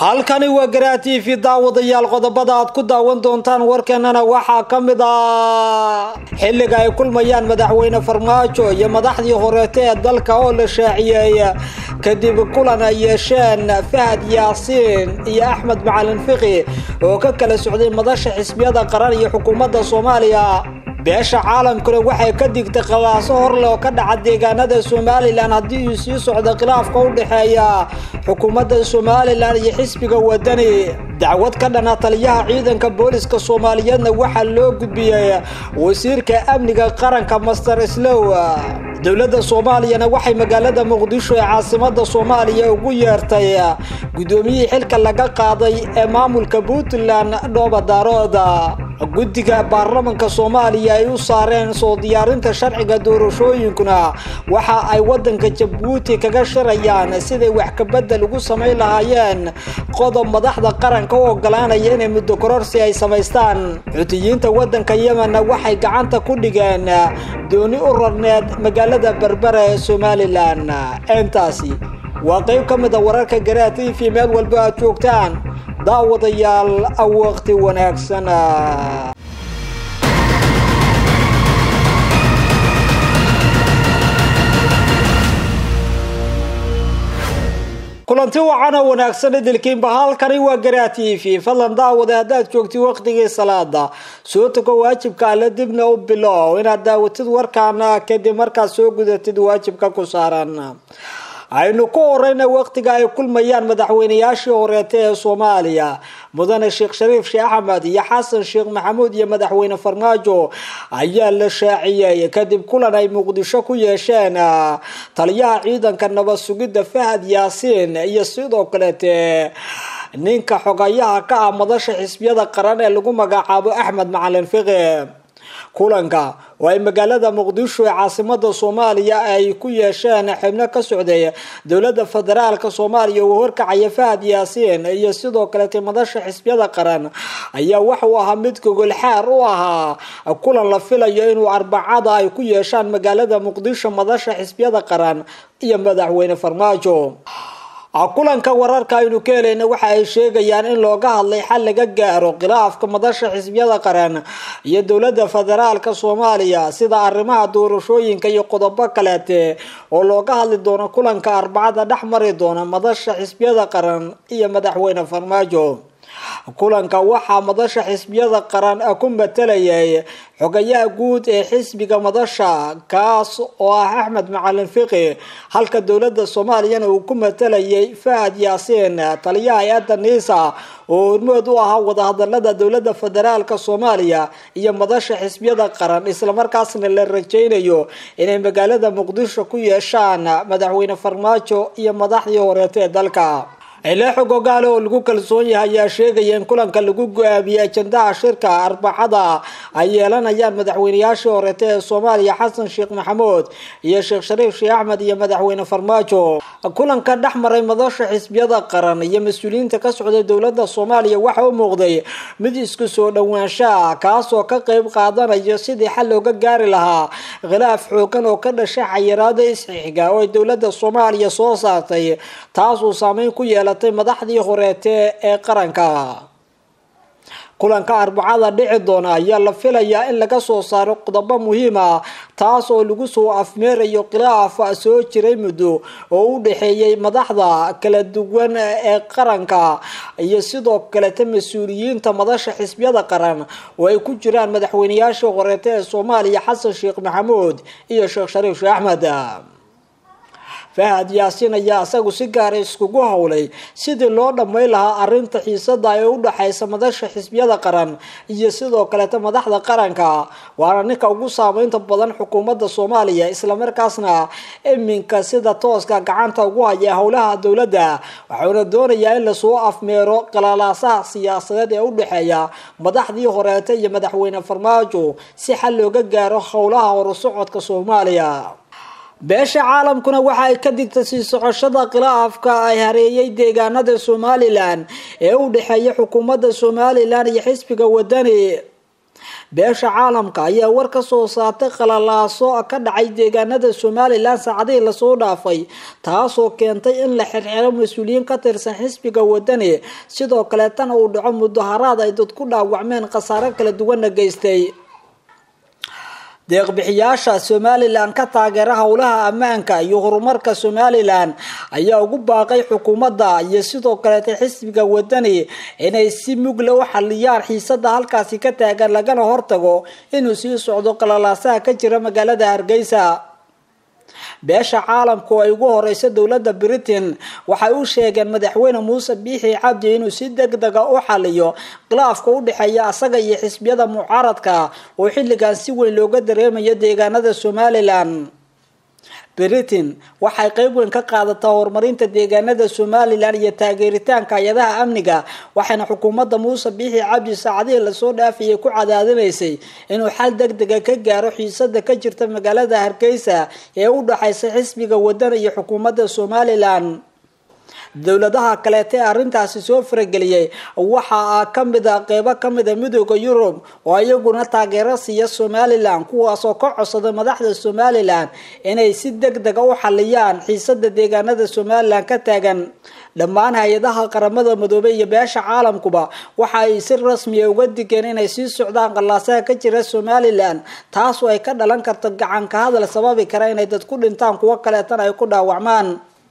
halkani waa garaa t v daawadayaal qodobada aad ku daawan doontaan warkeenana waxaa ka mid ah xilliga ay kulmayaan madaxweyne farmaajo iyo madaxdii horeete ee dalka oo la shaaciyey kadib kulan ay yeesheen fahad yaasiin iyo axmed macalin fiqi oo ka kala socday madasha xisbiyada qaran iyo xukuumadda soomaaliya beesha caalamkuna waxay ka digtay qabaaso horleh oo ka dhaca deegaanada somalilan haddii uu sii socdo khilaafka u dhexeeya xukuumadda somalilan iyo xisbiga wadani dacwad ka dhana taliyaha ciidanka booliska soomaaliyeedna waxaa loo gudbiyey wasiirka amniga qaranka master slow dowladda soomaaliyana waxay magaalada muqdisho ee caasimada soomaaliya ugu yeertay guddoomiyihii xilka laga qaaday ee maamulka puntland dhooba daarooda guddiga baarlamanka soomaaliya ay u saareen soo diyaarinta sharciga doorashooyinkuna waxa ay wadanka jabuuti kaga shirayaan siday wax kabedel ugu samayn lahaayeen qodob madaxda qaranka u ogolaanaya inay muddo kororsi ay samaystaan xutiyiinta wadanka yemenna waxay gacanta ku dhigeen dooni u rarneed magaalada berbera ee somalilan intaasi waa qayb ka mid a wararka garaa t v meel walba aad joogtaan daawadayaal waqti wanaagsan kulanti wacan oo wanaagsan idilkiinba halkani waa garaa t v fadlan daawada haddaad joogtid waqtigii salaada soo tago waajibka alle dibna u bilow inaad daawatid warkaana kadib markaad soo gudatid waajibka ku saaran aynu ku horeyna waqtiga ay kulmayaan madaxweynayaashii horeete ee soomaaliya mudane sheekh shariif sheekh axmed iyo xasan sheekh maxamuud iyo madaxweyne farmaajo ayaa la shaaciyey kadib kulan ay muqdisho ku yeesheen taliyaha ciidanka nabad sugidda fahad yaasiin iyo sidoo kaleete ninka xogayaha ka ah madasha xisbiyada qaran ee lagu magacaabo axmed macalin fiqi kulanka oo ay magaalada muqdisho ee caasimada soomaaliya ay ku yeesheen xibno ka socday dowlada federaalka soomaaliya uu horkacaya fahad yaasiin iyo sidoo kaleete madasha xisbiyada qaran ayaa waxauu ahaa mid gogol xaar u ahaa kulan la filayo inuu arbacada ay ku yeeshaan magaalada muqdisho madasha xisbiyada qaran iyo madaxweyne farmaajo kulanka wararka aynu ka helayna waxa ay sheegayaan in looga hadlay xal laga gaaro khilaafka madasha xisbiyada qaran iyo dowlada federaalka soomaaliya sida arrimaha doorashooyinka iyo qodobo kaleete oo looga hadli doono kulanka arbacada dhex mari doona madasha xisbiyada qaran iyo madaxweyne farmaajo kulanka waxaa madasha xisbiyada qaran ku matalayay xogayaha guud ee xisbiga madasha kaas oo ah axmed macalin fiqi halka dowlada soomaaliyana uu ku matalayay fahad yaasiin taliyaha hay-adda niisa oo hormood u ahaa wadahadalada dowlada federaalka soomaaliya iyo madasha xisbiyada qaran islamarkaasna la rajaynayo inay magaalada muqdisho ku yeeshaan madaxweyne farmaajo iyo madaxdii horeete ee dalka ilaaxo gogaale oo lagu kalsoon yahay ayaa sheegaya in kulanka lagu go-aamiyey ajandaha shirka arbacada ay yeelanayaan madaxweynayaashii horeete ee soomaaliya xasan sheekh maxamuud iyo sheekh shariif sheekh axmed iyo madaxweyne farmaajo kulanka dhex maray madasha xisbiyada qaran iyo mas-uuliyiinta ka socday dowlada soomaaliya waxa u muuqday mid isku soo dhowaanshaa kaasoo ka qeyb qaadanaya sidii xal looga gaari lahaa khilaaf xoogan oo ka dhashay xayiraada isxixiga oo ay dowlada soomaaliya soo saartay taasuu saameyn ku yeela madaxdii horeete ee qaranka kulanka arbacada dhici doona ayaa la filayaa in laga soo saaro qodobo muhiim ah taas oo lagu soo afmeerayo khilaaf soo jiray muddo oo u dhexeeyay madaxda kala duwan ee qaranka iyo sidoo kaleta mas-uuliyiinta madasha xisbiyada qaran oo ay ku jiraan madaxweynayaashii horeete ee soomaaliya xasan sheekh maxamuud iyo sheekh shariif sheekh axmed fahad yaasiin ayaa isagu si gaara iskugu howlay sidii loo dhammayn lahaa arinta xiisada ee u dhexaysa madasha xisbiyada qaran iyo sidoo kaleeta madaxda qaranka waana ninka ugu saameynta badan xukuumadda soomaaliya islamarkaasna iminka sida tooska gacanta ugu haya howlaha dowladda waxauna doonayaa in lasoo afmeero qalaalaasaha siyaasadeed ee u dhexeeya madaxdii horeete iyo madaxweyne farmaajo si xal looga gaaro howlaha horusocodka soomaaliya beesha caalamkuna waxa ay ka digtay sii socoshada khilaafka ay hareeyay deegaanada somalilan ee u dhexeeya xukuumadda somalilan iyo xisbiga wadani beesha caalamka ayaa war ka soo saartay qalalaaso ka dhacay deegaanada somalilan saacadihii lasoo dhaafay taasoo keentay in la xirxiro mas-uuliyiin ka tirsan xisbiga wadani sidoo kaleetana uu dhaco mudaharaad ay dad ku dhaawacmeen khasaaro kala duwanna geystay deeqbixiyaasha somalilan ka taageera howlaha ammaanka iyo horumarka somalilan ayaa ugu baaqay xukuumadda iyo sidoo kaleeta xisbiga wadani inay si mugle u xaliyaan xiisada halkaasi ka taagan lagana hortago inuu sii socdo qalalaasaha ka jira magaalada hargeysa beesha caalamka oo ay ugu horeysa dowladda britain waxay u sheegeen madaxweyne muuse biixi cabdi inuu si deg dega u xaliyo khilaafka u dhexeeya asaga iyo xisbiyada mucaaradka oo xilligan si weyn looga dareemayo deegaanada somalilan britain waxay qeyb weyn ka qaadataa horumarinta deegaanada somalilan iyo taageeritaanka hay-adaha amniga waxayna xukuumadda muuse biixi cabdi saacadihii lasoo dhaafayay ku cadaadinaysay inuu xal deg dega ka gaaro xiisada ka jirta magaalada hargeysa ee u dhaxaysa xisbiga wadana iyo xukuumadda somalilan dowladaha kaleeta ee arrintaasi soo farageliyay waxaa kamid a qeybo kamid a midooda yurub oo iyaguna taageero siiya somalilan kuwaasoo ka codsaday madaxda somalilan inay si deg dega u xaliyaan xiisada deegaanada somalilan ka taagan dhammaan hay-adaha qaramada midoobey iyo beesha caalamkuba waxa ay si rasmiya uga digeen inay sii socdaan qallaasaha ka jira somalilan taasoo ay ka dhalan karto gacanka hadal sababi kara inay dad ku dhintaan kuwo kaleetana ay ku dhaawacmaan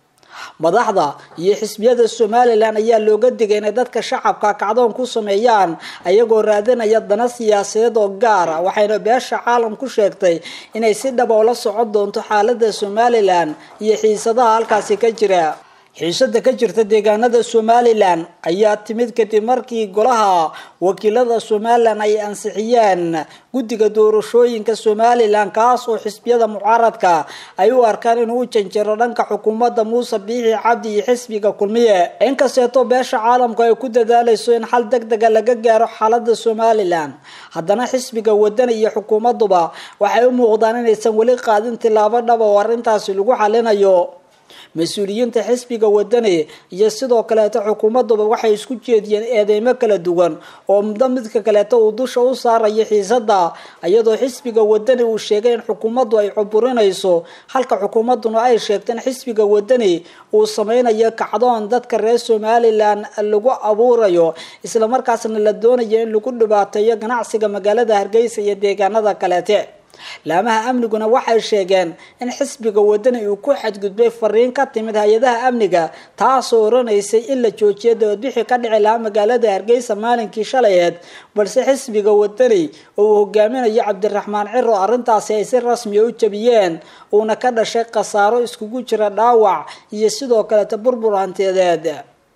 madaxda iyo xisbiyada somalilan ayaa looga digay inay dadka shacabka kacdoon ku sameeyaan ayagoo raadinaya dana siyaasadeed oo gaara waxayna beesha caalam ku sheegtay inay si dhaba ula socon doonto xaalada somalilan iyo xiisadaha halkaasi ka jira xiisada ka jirta deegaanada somalilan ayaa timid kadib markii golaha wakiilada somalilan ay ansixiyeen guddiga doorashooyinka somalilan kaas oo xisbiyada mucaaradka ay u arkaan inuu u janjiro dhanka xukuumadda muuse biixi cabdi iyo xisbiga kulmiye inkasteetoo beesha caalamku ay ku dadaalayso in xal deg dega laga gaaro xaalada somalilan haddana xisbiga wadana iyo xukuumaduba waxay u muuqdaan inaysan weli qaadin tilaabo dhaba oo arrintaasi lagu xalinayo mas-uuliyiinta xisbiga wadani iyo sidoo kaleeto xukuumaduba waxay isku jeediyeen eedeymo kala duwan oo muddo midka kaleeto uu dusha u saarayo xiisada iyadoo xisbiga wadani uu sheegay in xukuumaddu ay cuburinayso halka xukuumaduna ay sheegtay in xisbiga wadani uu sameynayo kacdoon dadka reer somalilan lagu abuurayo islamarkaasna la doonayo in lagu dhibaateeyo ganacsiga magaalada hargeysa iyo deegaanada kaleete laamaha amniguna waxay sheegeen in xisbiga wadani uu ku xadgudbay fariin ka timid hay-adaha amniga taasoo oranaysay in la joojiyo dabadbixi ka dhici lahaa magaalada hargeysa maalinkii shalayeed balse xisbiga wadani oo uu hogaaminayo cabdiraxmaan ciro arrintaasi ay si rasmiya u jabiyeen uuna ka dhashay khasaaro iskugu jira dhaawac iyo sidoo kaleeta burbur hantiyadeed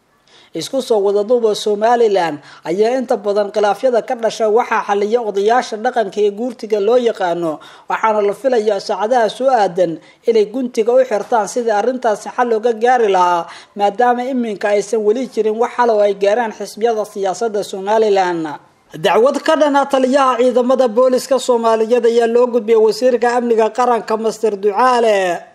isku soo wadaduuba somalilan ayaa inta badan khilaafyada ka dhasha waxaa xaliya odayaasha dhaqanka ee guurtiga loo yaqaano waxaana la filayaa saacadaha soo aadan inay guntiga u xirtaan sidii arrintaasi xal looga gaari lahaa maadaama iminka aysan weli jirin wax xal oo ay gaaraan xisbiyada siyaasada somalilan dacwad ka dhana taliyaha ciidamada booliska soomaaliyeed ayaa loo gudbiyay wasiirka amniga qaranka master ducaale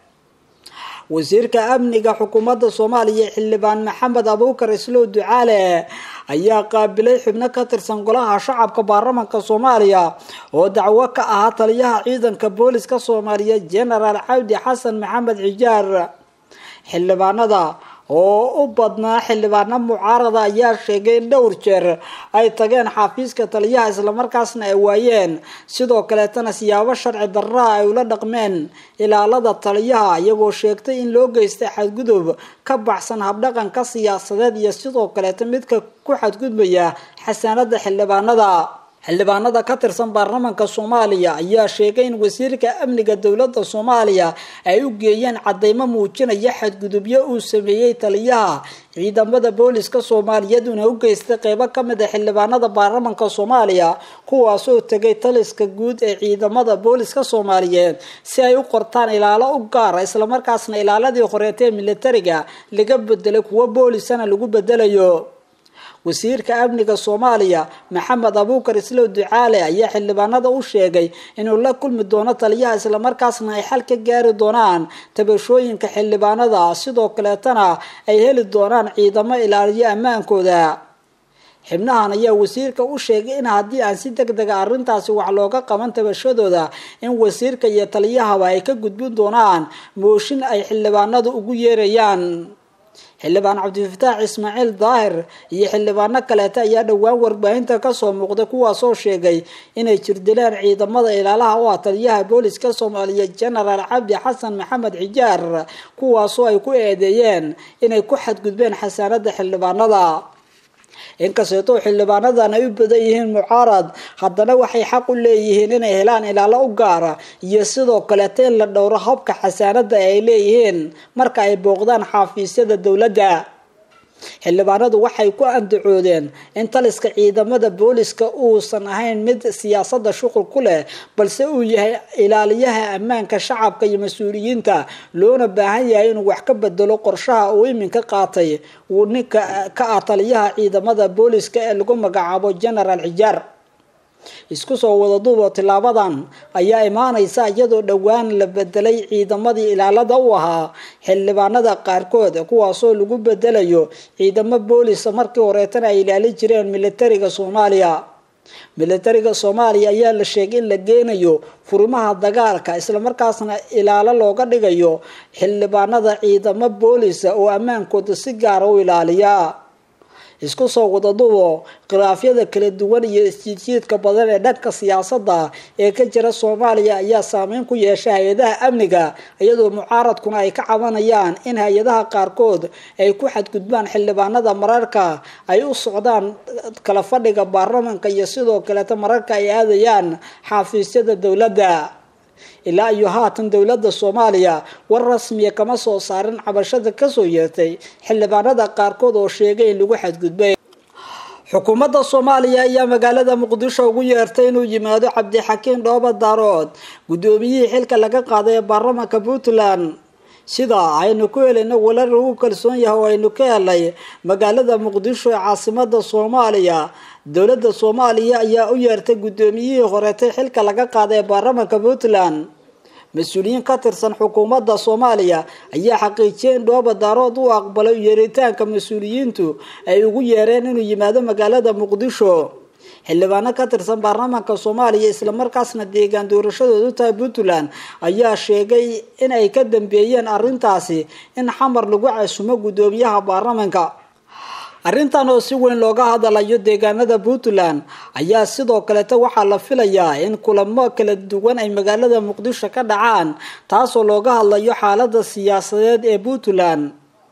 wasiirka amniga xukuumadda soomaaliya xildhibaan maxamed abuukar islow ducaale ayaa qaabilay xubno ka tirsan golaha shacabka baarlamanka soomaaliya oo dacwo ka ahaa taliyaha ciidanka booliska soomaaliyeed genaraal cabdi xasan maxamed xijaar xildhibaanada oo u badnaa xildhibaano mucaarada ayaa sheegay in dhowr jeer ay tageen xafiiska taliyaha islamarkaasna ay waayeen sidoo kaleetana siyaabo sharci darraa ay ula dhaqmeen ilaalada taliyaha iyagoo sheegtay in loo geystay xadgudub ka baxsan habdhaqanka siyaasadeed iyo sidoo kaleeta midka ku xadgudbaya xasaanada xildhibaanada xildhibaanada ka tirsan baarlamanka soomaaliya ayaa sheegay in wasiirka amniga dowladda soomaaliya ay u geeyeen cadeymo muujinaya xadgudubyo uu sameeyey taliyaha ciidamada booliska soomaaliyeed una u geystay qeybo kamid a xildhibaanada baarlamanka soomaaliya kuwaasoo tegay taliska guud ee ciidamada booliska soomaaliyeed si ay u qortaan ilaalo u gaara islamarkaasna ilaaladii horeeta ee militariga laga bedelay kuwo boolisana lagu bedelayo wasiirka amniga soomaaliya maxamed abuukar islow ducaale ayaa xildhibaanada u sheegay inuu la kulmi doono taliyaha islamarkaasna ay xal ka gaari doonaan tabashooyinka xildhibaanada sidoo kaleetana ay heli doonaan ciidamo ilaaliyo ammaankooda xibnahan ayaa wasiirka u sheegay in haddii aan si deg dega arrintaasi wax looga qaban tabashadooda in wasiirka iyo taliyahaba ay ka gudbin doonaan mooshin ay xildhibaanadu ugu yeerayaan xildhibaan cabdifataax ismaaciil daahir iyo xildhibaano kaleeta ayaa dhowaan warbaahinta kasoo muuqday kuwaasoo sheegay inay jirdileen ciidamada ilaalaha u ah taliyaha booliska soomaaliya genaraal cabdi xasan maxamed xijaar kuwaasoo ay ku eedeeyeen inay ku xadgudbeen xasaanada xildhibaanada inkasteetoo xildhibaanadan ay u badan yihiin mucaarad haddana waxay xaq u leeyihiin inay helaan ilaalo u gaara iyo sidoo kaleeta in la dhowro habka xasaanada ay leeyihiin marka ay booqdaan xafiisyada dowladda xildhibaanadu waxay ku andacoodeen in taliska ciidamada booliska uusan ahayn mid siyaasada shuqul ku leh balse uu yahay ilaaliyaha ammaanka shacabka iyo mas-uuliyiinta loona baahan yahay inuu wax ka bedelo qorshaha uu iminka qaatay uu ninka ka ah taliyaha ciidamada booliska ee lagu magacaabo genaraal xijaar isku soo wada duuboo tilaabadan ayaa imaanaysa iyadoo dhowaan la bedelay ciidamadii ilaalada u ahaa xildhibaanada qaarkood kuwaasoo lagu bedelayo ciidamo boolisa markii horeetana ay ilaali jireen militariga soomaaliya militariga soomaaliya ayaa la sheegay in la geenayo furimaha dagaalka islamarkaasna ilaalo looga dhigayo xildhibaanada ciidamo boolisa oo ammaankooda si gaara u ilaaliya isku soo wada dubo khilaafyada kala duwan iyo isjiidjiidka badan ee dhanka siyaasadda ee ka jira soomaaliya ayaa saameyn ku yeesha hay-adaha amniga iyadoo mucaaradkuna ay ka cabanayaan in hay-adaha qaarkood ay ku xadgudbaan xildhibaanada mararka ay u socdaan kala fadhiga baarlamanka iyo sidoo kaleeta mararka ay aadayaan xafiisyada dowladda ilaa iyo haatan dowladda soomaaliya war rasmiya kama soo saarin cabashada kasoo yeertay xildhibaanada qaarkood oo sheegay in lagu xadgudbay xukuumadda soomaaliya ayaa magaalada muqdisho ugu yeertay inuu yimaado cabdixakiin dhooba daarood guddoomiyihii xilka laga qaaday ee baarlamanka puntland sida aynu ku helayno walar lagu kalsoon yahay oo aynu ka helay magaalada muqdisho ee caasimada soomaaliya dowladda soomaaliya ayaa u yeertay guddoomiyihii horeetay xilka laga qaaday ee baarlamanka puntland mas-uuliyiin ka tirsan xukuumadda soomaaliya ayaa xaqiijiyay in dhooba daarood u aqbalay yeeritaanka mas-uuliyiintu ay ugu yeereen inuu yimaado magaalada muqdisho xildhibaano ka tirsan baarlamaanka soomaaliya islamarkaasna deegaan doorashadoodu tahay puntland ayaa sheegay in ay ka dambeeyeen arrintaasi in xamar lagu casumo guddoomiyaha baarlamanka arrintan oo si weyn looga hadalayo deegaanada puntland ayaa sidoo kaleeta waxaa la filayaa in kulamo kala duwan ay magaalada muqdisho ka dhacaan taasoo looga hadlayo xaalada siyaasadeed ee puntland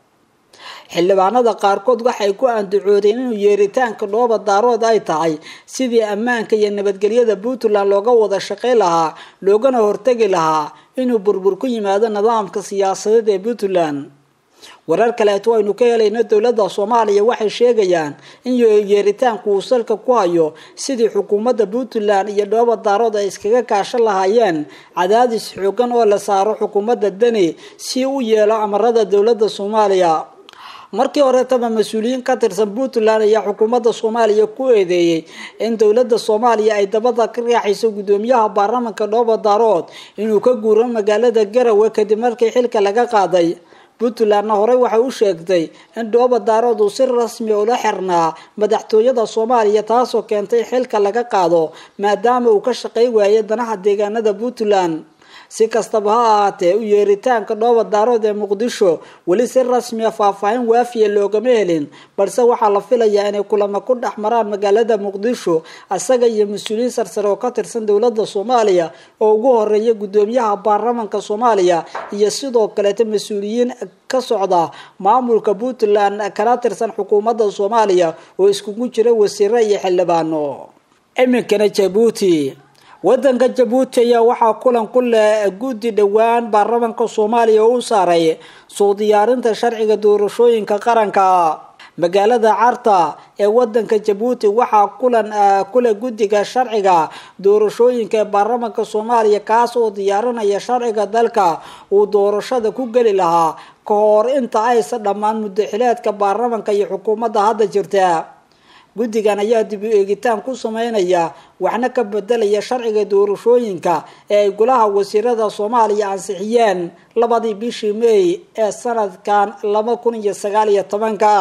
xildhibaanada qaarkood waxay ku andacoodeen inuu yeeritaanka dhooba daarood ay tahay sidii ammaanka iyo nabadgelyada puntland looga wada shaqay lahaa loogana hortegi lahaa inuu burbur ku yimaado nidaamka siyaasadeed ee puntland warar kaleeto aynu ka helayno dowladda soomaaliya waxay sheegayaan in yeeritaanku uu salka ku hayo sidii xukuumadda puntland iyo dhooba daarood ay iskaga kaashan lahaayeen cadaadis xoogan oo la saaro xukuumadda deni si u yeelo amarada dowladda soomaaliya markii horeetaba mas-uuliyiin ka tirsan puntland ayaa xukuumadda soomaaliya ku eedeeyey in dowladda soomaaliya ay dabada ka raaxayso guddoomiyaha baarlamanka dhooba daarood inuu ka guuro magaalada garawe kadib markii xilka laga qaaday puntlandna horey waxay u sheegtay in dhooba daarood uu si rasmi ula xirnaa madaxtooyada soomaaliya taasoo keentay xilka laga qaado maadaama uu ka shaqay waayay danaha deegaanada puntland si kastaba ha ahaatee u yeeritaanka dhooba daarood ee muqdisho weli si rasmiya faahfaahin waafiya loogama helin balse waxaa la filayaa inay kulamo ku dhex maraan magaalada muqdisho isaga iyo mas-uuliyiin sarsare oo ka tirsan dowladda soomaaliya oo ugu horeeya guddoomiyaha baarlamanka soomaaliya iyo sidoo kaleeta mas-uuliyiin ka socda maamulka puntland kana tirsan xukuumadda soomaaliya oo iskugu jira wasiiro iyo xildhibaano iminkana jabuuti wadanka jabuuti ayaa waxaa kulan ku leh guddi dhowaan baarlamanka soomaaliya oo u saaray soo diyaarinta sharciga doorashooyinka qaranka magaalada carta ee wadanka jabuuti waxaa kulan kuleh guddiga sharciga doorashooyinka ee baarlamanka soomaaliya kaas oo diyaarinaya sharciga dalka uu doorashada ku geli lahaa ka hor inta aysan dhammaan muddaxileedka baarlamanka iyo xukuumadda hadda jirta guddigan ayaa dib u eegitaan ku sameynaya waxna ka bedelaya sharciga doorashooyinka ee ay golaha wasiirada soomaaliya ansixiyeen labadii bishii may ee sanadkan laba kun iyo sagaal iyo tobanka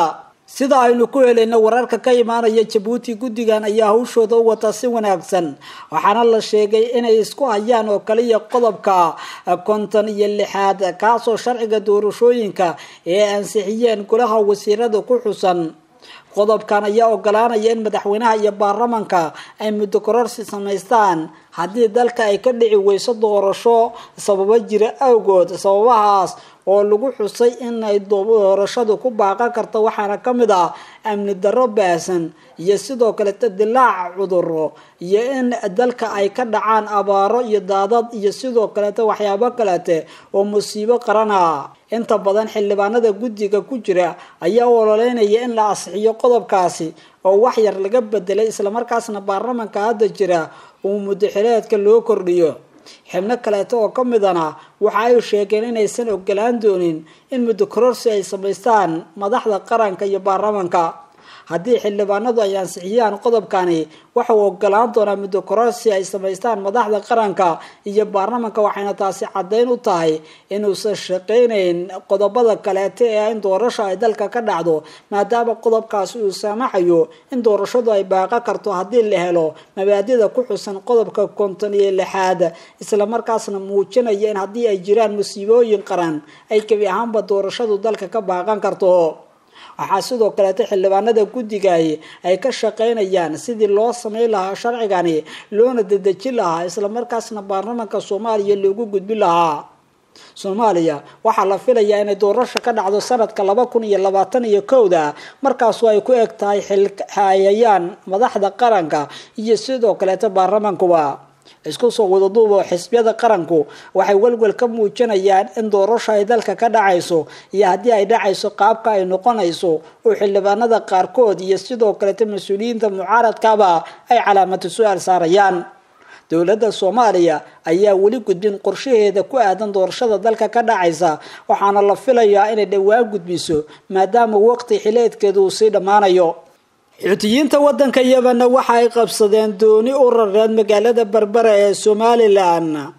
sida aynu ku helayno wararka ka imaanaya jabuuti guddigan ayaa hawshooda u wata si wanaagsan waxaana la sheegay inay isku hayaan oo kaliya qodobka konton iyo lixaad kaasoo sharciga doorashooyinka ee ansixiyeen golaha wasiirada ku xusan qodobkan ayaa ogolaanaya in madaxweynaha iyo baarlamanka ay muddo kororsi samaystaan haddii dalka ay ka dhici weyso doorasho sababo jira awgood sababahaas oo lagu xusay in ay doorashadu ku baaqan karto waxaana ka mid ah amni darro baasan iyo sidoo kaleta dilaac cuduro iyo in dalka ay ka dhacaan abaaro iyo daadad iyo sidoo kaleta waxyaabo kalete oo musiibo qarana inta badan xildhibaanada guddiga ku jira ayaa u ololeynaya in la asixiyo qodobkaasi oo wax yar laga bedelay islamarkaasna baarlamanka hadda jira uu muddaxileedka loo kordhiyo xibno kaleeto oo ka midana waxa ay sheegeen inaysan ogolaan doonin in muddo kororsi ay samaystaan madaxda qaranka iyo baarlamanka haddii xildhibaanadu ay ansixiyaan qodobkani waxa uu ogolaan doonaa muddo kororsi ay samaystaan madaxda qaranka iyo baarlamanka waxayna taasi caddayn u tahay inuusan shaqaynayn qodobada kaleete ee in doorasho ay dalka ka dhacdo maadaama qodobkaasi uu saamaxayo in doorashadu ay baaqo karto haddii la helo mabaadida ku xusan qodobka konton iyo lixaad islamarkaasna muujinaya in haddii ay jiraan musiibooyin qaran ay gebi ahaanba doorashadu dalka ka baaqan karto waxaa sidoo kaleeta xildhibaanada guddigahi ay ka shaqaynayaan sidii loo sameyn lahaa sharcigani loona dedejin lahaa islamarkaasna baarlamanka soomaaliya loogu gudbin lahaa soomaaliya waxaa la filayaa inay doorasho ka dhacdo sanadka laba kun iyo labaatan iyo kowda markaasu ay ku eg tahay xilhayayaan madaxda qaranka iyo sidoo kaleeta baarlamankuba isku soo wadaduubo xisbiyada qaranku waxay welwel ka muujinayaan in doorasho ay dalka ka dhacayso iyo haddii ay dhacayso qaabka ay noqonayso oo xildhibaanada qaarkood iyo sidoo kaleta mas-uuliyiinta mucaaradkaba ay calaamatu su-aal saarayaan dowladda soomaaliya ayaa weli gudbin qorshaheeda ku aadan doorashada dalka ka dhacaysa waxaana la filayaa inay dhowaan gudbiso maadaama waqti xileedkeedu uu sii dhammaanayo xuutiyiinta wadanka yemenna waxa ay qabsadeen dooni u rareed magaalada berbera ee somalilan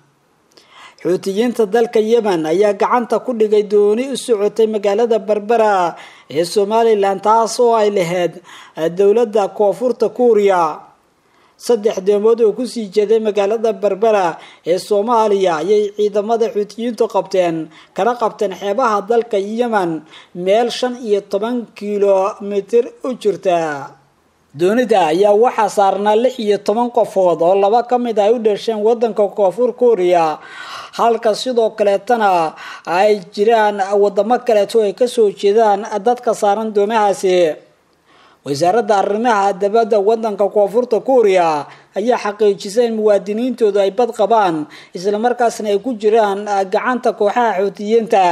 xuutiyiinta dalka yemen ayaa gacanta ku dhigay dooni u socotay magaalada berbera ee somalilan taas oo ay lahayd dowladda koonfurta kuuriya saddex deemood oo kusii jeeday magaalada berbera ee soomaaliya ayay ciidamada xuutiyiintu qabteen kana qabteen xeebaha dalka yemen meel shan iyo toban kilomitir u jirta doonida ayaa waxaa saarnaa lix iyo toban qofood oo laba ka mid ay u dhasheen wadanka koonfur kuuriya halka sidoo kaleetana ay jiraan wadamo kaleeto ay kasoo jeedaan dadka saaran doomahaasi wasaaradda arrimaha dabadda wadanka koonfurta kuuriya ayaa xaqiijisay in muwaadiniintoodu ay bad qabaan islamarkaasna ay ku jiraan gacanta kooxaha xuutiyiinta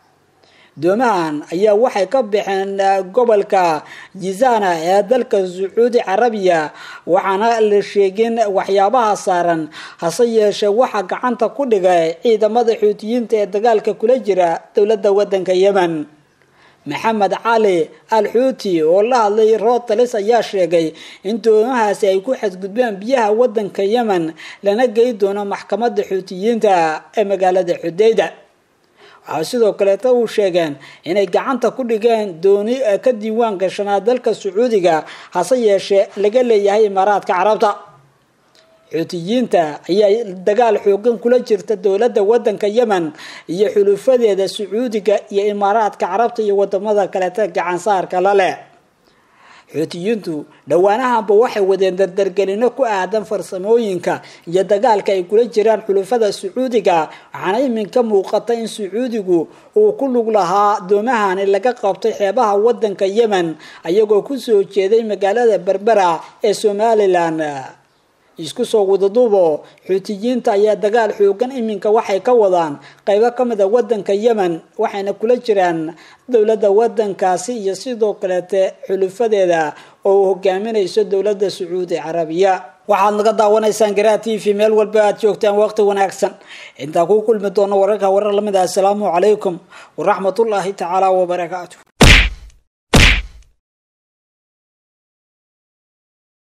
doomahan ayaa waxay ka baxeen gobolka jizana ee dalka sacuudi carabiya waxaana la sheegin waxyaabaha saaran hase yeeshee waxaa gacanta ku dhigay ciidamada xuutiyiinta ee dagaalka kula jira dowladda wadanka yemen maxamed cali al xuuti oo la hadlay rotalis ayaa sheegay in doomahaasi ay ku xadgudbeen biyaha wadanka yemen lana gey doono maxkamadda xuutiyiinta ee magaalada xudeyda waxaa sidoo kaleeta uu sheegeen inay gacanta ku dhigeen dooni ka diiwaan gashanaa dalka sacuudiga hase yeeshee laga leeyahay imaaraadka carabta xuutiyiinta ayaa dagaal xoogan kula jirta dowladda wadanka yemen iyo xulufadeeda sacuudiga iyo imaaraadka carabta iyo wadamada kaleeta gacansaarka la leh xuutiyiintu dhowaanahanba waxay wadeen dardargelino ku aadan farsamooyinka iyo dagaalka ay kula jiraan xulufada sacuudiga waxaana iminka muuqata in sacuudigu uu ku lug lahaa doomahani laga qabtay xeebaha wadanka yemen ayagoo kusoo jeeday magaalada berbera ee somalilan isku soo wadaduubo xuutiyiinta ayaa dagaal xoogan iminka waxay ka wadaan qaybo ka mid a wadanka yemen waxayna kula jiraan dowladda wadankaasi iyo sidoo kaleete xulufadeeda oo uu hogaaminayso dowladda sacuudi carabiya waxaad naga daawanaysaan garaa t v meel walba aad joogtaan waqti wanaagsan intaan ku kulmi doono wararka warar lamid ah assalaamu calaykum waraxmatullaahi tacaala wabarakaatu